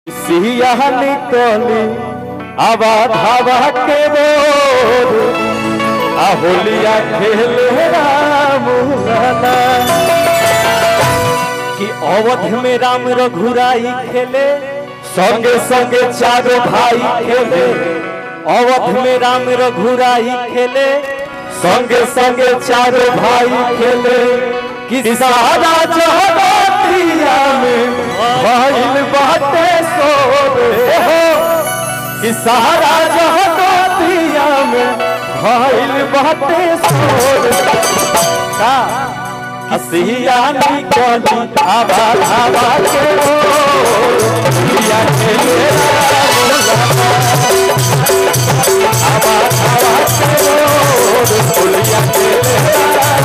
सिया निकली आवाज हवा के बोल आ होलिया खेले राम लाला कि अवध में राम रघुराई खेले संगे संगे चारों भाई खेले अवध में राम रघुराई खेले संगे संगे चारों भाई खेले कि सारा जहरिया में भइल बाटे सोरे हो कि सारा जहरिया में भइल बाटे सोरे का हसिया निकली आवा आवा के हो लिया खेले आवा आवा के हो लिया खेले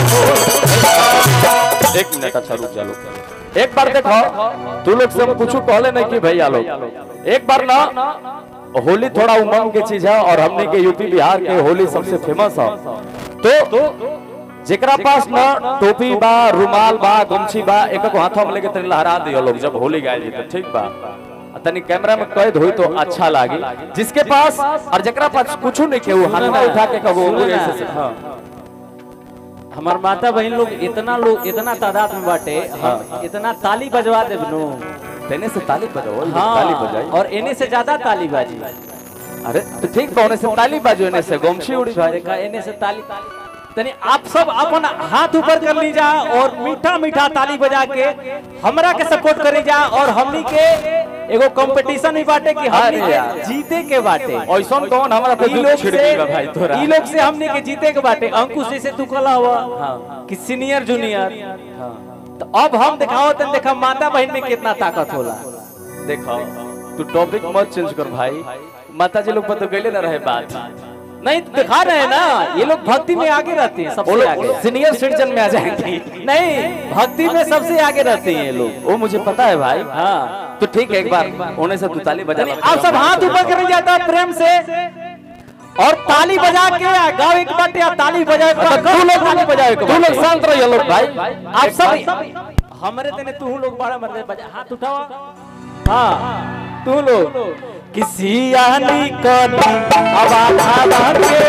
एक मिनट अच्छा रुक जा लोग एक बार देखो तू लोग से हम कुछ कहले नहीं कि भैया लोग एक बार ना होली थोड़ा उमंग की चीज है और हमने के यूपी बिहार के होली सबसे फेमस है तो जेकरा पास ना टोपी बा रुमाल बा गमछी बा एक को हाथों में लेके तनी लहरा दियो लोग जब होली गाय जी तो ठीक बा आ तनी कैमरा में कैद हुई तो अच्छा लागी जिसके पास और जेकरा पास कुछ नहीं के वो हाथ में उठा के कहो सुनो ना। ऐसे से हाँ हमार माता बहन लोग इतना लोग इतना तादाद में बाटे हम इतना ताली बजवा देब नु तेने से ताली बजाओ ये हाँ ताली बजाई और इन्हीं से ज्यादा ताली बाजी अरे तो ठीक बा से ताली बाजो ने से गमछी उड़ी भाई देखा इन्हीं से ताली तनी आप सब अपन हाथ ऊपर कर ली जा और मीठा मीठा ताली बजा के हमरा के सपोर्ट करी जा और हमनी के एगो कंपटीशन ही बाटे कि हमनी अरे यार। के जीते के बाटे ऐसा कौन हमारा पे ई दुख लोग छिड़ से गई भाई तोरा ई लोग से हमने के जीते के बाटे अंकुश जैसे तू कला हुआ कि सीनियर जूनियर तो अब हम दिखाओ तन देखा माता बहन में कितना ताकत होला देखो तू टॉपिक मत चेंज कर भाई माता जी लोग पर तो गईले ना रहे बात नहीं तो दिखा रहे हैं ना ये लोग भक्ति में आगे रहते हैं वो सबसे लोग आगे सीनियर सिटीजन में आ जाएंगे नहीं भक्ति में सबसे आगे रहते हैं ये लोग वो मुझे पता है भाई हाँ तो ठीक है एक बार होने से तू ताली बजा यानी आप सब हाथ ऊपर कर जाता है प्रेम से और ताली बजा के गाँव एक बाटे या ताली बजा के तू लोग ताली बजाओ तू लोग शांत रहिए लोग भाई आप सब हमारे तेने तू लोग बड़ा मर बजा हाथ उठाओ हाँ तू लोग किसी आनी कली आवाज आवाज के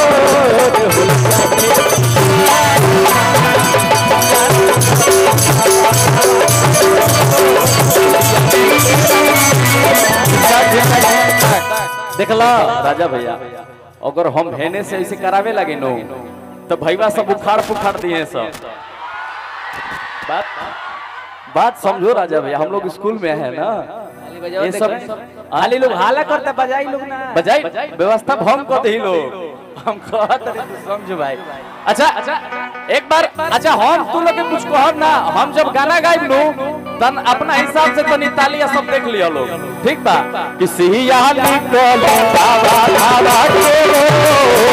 ओर देखला राजा भैया अगर हम हेने से ऐसे करावे लगे नो तो भैया सब उखाड़ पुखाड़ दिए सब बात बात समझो राजा भैया हम लोग स्कूल में है ना ये सब खाली लोग हाला करते बजाई लोग ना बजाई व्यवस्था भंग कर दे लोग हम कहत रहे तू समझ भाई अच्छा अच्छा एक बार अच्छा हम तू लोग के कुछ कहब ना हम जब गाना गाइब नु तन अपना हिसाब से तनी तालिया सब देख लियो लोग ठीक बा कि सिया निकल आवा आवा के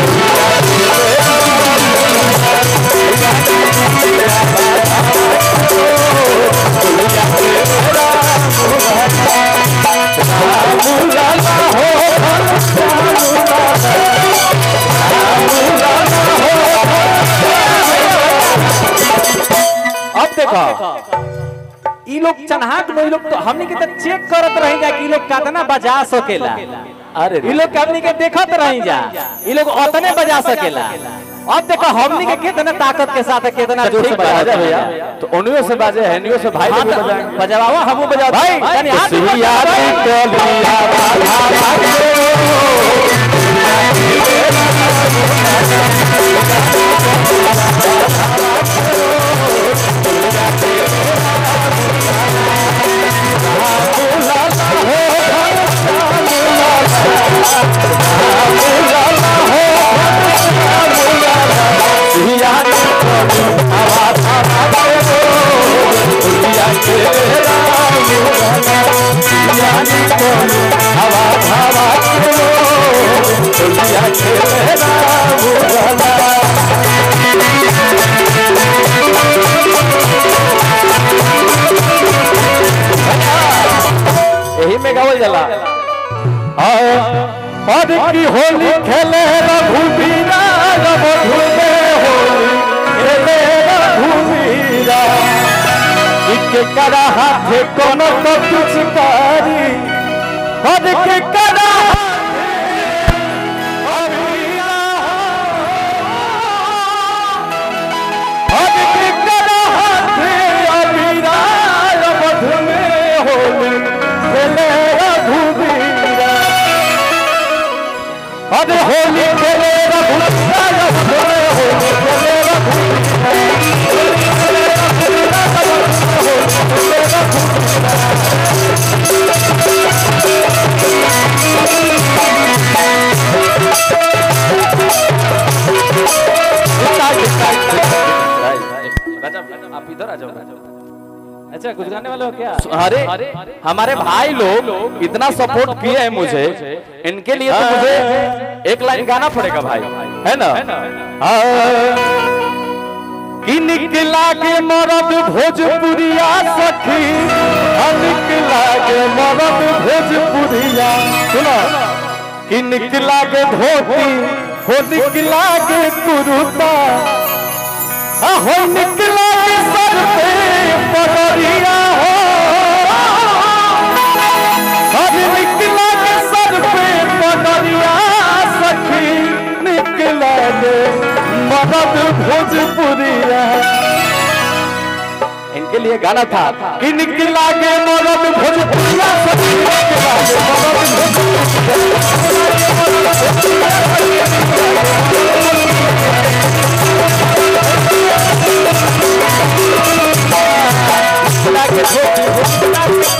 अब देखो ई लोग चन्हाक नो ई लोग तो हमनी के तो चेक करत रही जा कि ई लोग कितना बजा सकेला अरे ई लोग के हमनी के देखत रही जा ई लोग उतने बजा सकेला अब देखो हमनी के कितना ताकत के साथ कितना जोर से ठीक बा, बजा राजा भैया तो उन्हीं से बाजे है नियो से भाई लोग भी बजाएंगे बजावा हमू बजा भाई तनी हाथ ऊपर सिया करो। निकल आवा आवा के सिया निकल आवा आवा के सिया के राम सिया निकल आवा आवा के सिया के राम यही में गावल जाला और की होली खेले रघुबीरा रघु में होली खेले रघुबीरा के करा हाथे कोनो तो पिचकारी हद के करा हद के करा अबीरा मध में होली खेले रघुबीरा अरे होली खेले रघुबीरा होली खेले रघुबीरा आप इधर आ जाओ अच्छा कुछ गाने वाले हो क्या अरे हमारे भाई लोग इतना सपोर्ट किए हैं मुझे इनके लिए तो मुझे एक लाइन गाना पड़ेगा भाई है ना हाँ। कि निकला के मरद भोजपुरिया सखी हाँ, निकला के मरद भोजपुरिया सुनो कि निकला के धोती हो निकला के कुरुता हो निकला के सर पे पगड़िया हो हर निकला के सर पे पगड़िया सखी निकला के मदद भोजपुरिया इनके लिए गाना था कि निकला के मदद भोजपुरिया सखी निकला के मदद भोजपुरिया के धोती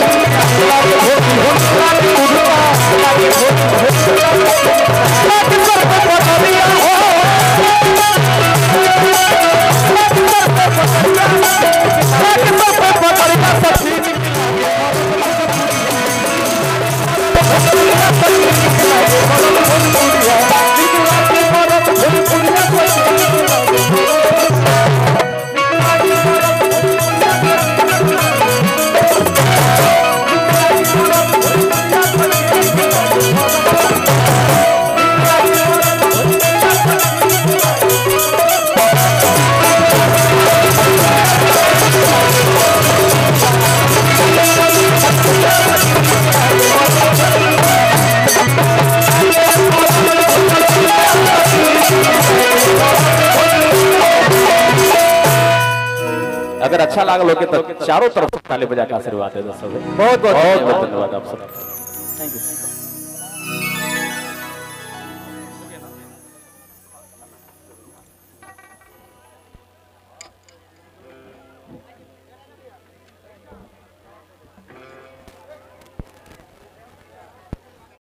अगर अच्छा लागल होके तो चारों तरफ से ताली बजा के आशीर्वाद दे दो सब बहुत बहुत बहुत धन्यवाद आप सब थैंक यू